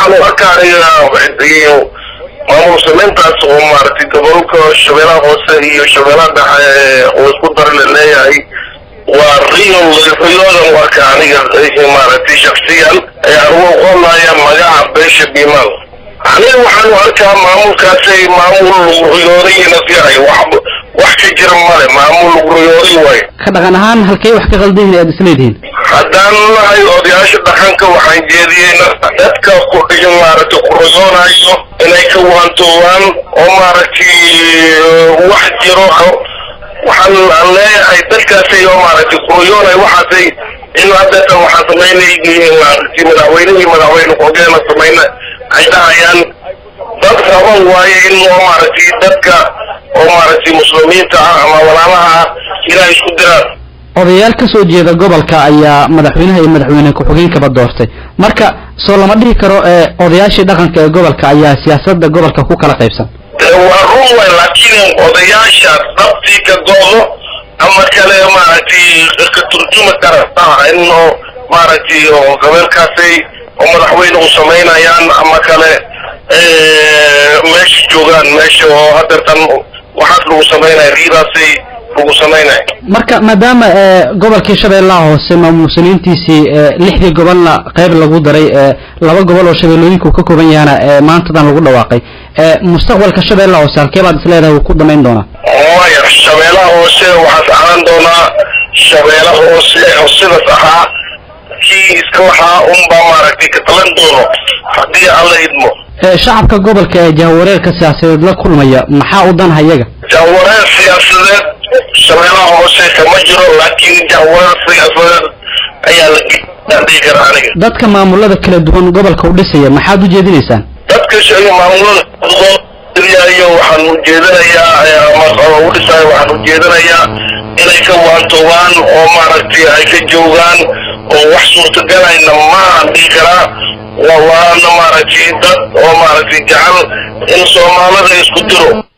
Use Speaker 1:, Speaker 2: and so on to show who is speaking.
Speaker 1: waxaan u arkaa aniga maamul samayntaas oo maaragtay gobolka shabeellaha hoose iyo shabeellaha dhexe oo isku dara la leeyahay waa real riyoodan u arkaa aniga maaragtay shaksiyan ayaan ugu oqonaya magaca beesha biimaal aniga waxaan u arkaa maamulkaasay maamul riyoodayna yahay wax wax ka jira male maamul riyooday waayo
Speaker 2: ka dhaqan ahaan halkay wax ka qaldan yihiin aad isleedihiin
Speaker 1: haddaan nahay odayaasha dhaqanka waxaan jeediyeyna dadka ku dhigin maaragtay ku riyoonayo inay ka waantoobaan oo maaragtay wax jiro waxaan aan leeyahay dadkaasay oo maaragtay ku riyoonayo waxaasay in hadeetan waxaan samaynay maaragtay madaxweynihii madaxweyne ku-hogeena samayna ay dhahayaan dad raban waaye in oo maaragtay dadka oo maaragtay muslimiinta ah ama walaalaha ah inay isku diraan
Speaker 2: odayaal ka soo jeeda gobolka ayaa madaxweynaha iyo madaxweyne ku-xigeenkaba doortay marka soo lama dhihi karo ee odayaashii dhaqanka ee gobolka ayaa siyaasadda gobolka ku kala qaybsan
Speaker 1: waa run way laakiin odayaasha dhabtii ka goodo ama kale maaragtay ka turjumi kara in oo maaragtay oo gobolkaasay oo madaxweyne u samaynayaan ama kale meesha joogaan meesha oo hadeertan waxaas lagu samaynaya riidaasay lagu samaynaya
Speaker 2: marka maadaama gobolkii shabeellaha hoose maamuusaniintiisii lixdii gobolna qayb lagu daray laba gobol oo shabeellooyinku ka kooban yahana maantadan lagu dhawaaqay mustaqbalka shabeellaha hoose halkee baad isleedahay uu ku damayn doonaa
Speaker 1: maya shabeellaha hoose waxaas ahaan doonaa shabeella hoose oo sidaas ahaa kii iska lahaa unbaa maaragtay ka talan doono haddii alla idmo
Speaker 2: shacabka gobolka ee jahwareerka siyaasadeed la kulmaya maxaa u danha iyaga
Speaker 1: jahwareer siyaasadeed shabeellaha hoose kama jiro laakiin jahwareer siyaasadeed ayaa la dhihi kara aniga
Speaker 2: dadka maamulada kala duwan gobolka u dhisaya maxaad u jeedinaysaan
Speaker 1: dadka maamulada iyo waxaan ujeedinayaa ama u dhisayo waxaan ujeedinayaa inay ka waantoobaan oo maaragtay ay ka joogaan oo wax suurtagalayna maahan dhihi karaa waana maaragtay dad oo maaragtay jecel in soomaalida isku diro